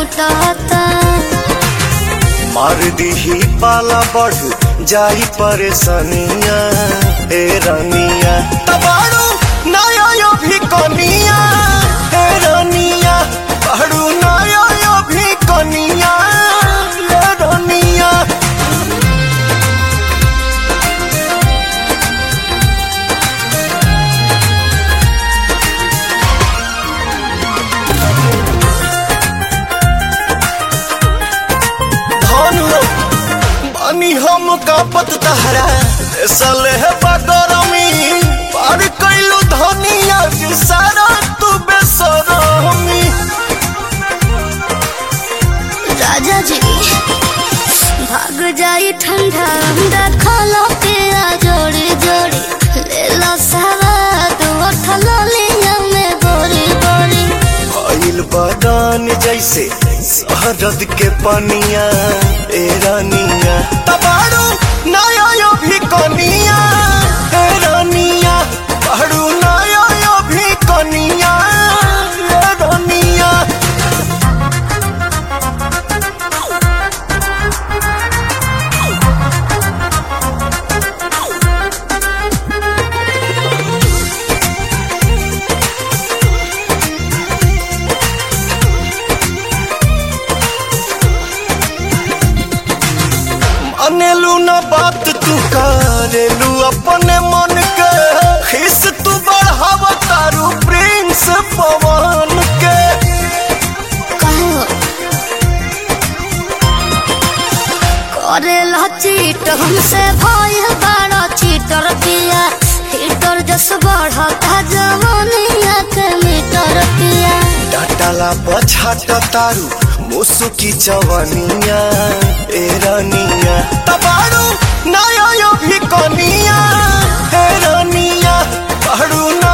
छटता मार दीही पाला बढ़ जाई परेशानिया ए रानिया तबाड़ू नया यो भी कनिया ए रानिया बाड़ू नया यो भी कनिया ए रानिया धन हो बानी हम कापत तहरा सले है बगरमी पार कैलू धनिया जी सारा तू बेसरमी राजा जी भाग जाई ठंडा अंडा खालो के आ जोड़ी जोड़ी ले लो सवाद उठलो लिया में बोरी बोरी भइल बदान जैसे शहरद के पनिया ए रानिया तबाड़ू नया यो भी कनिया ए रानिया बाड़ू नया यो भी कनिया ए रानिया अनेलू न बात तू करेलू अपने मन के खिस तू बढ़ाव तारू प्रिंस पवन के कहो करे ला चीट हमसे भय बड़ा चीटर पिया हीटर जस बढ़ता जवानिया के मीटर पिया डाटाला पछाट तारू मुसुकी चवनिया ए रानिया तबाड़ू नया यो भी कनिया ए रानिया बाड़ू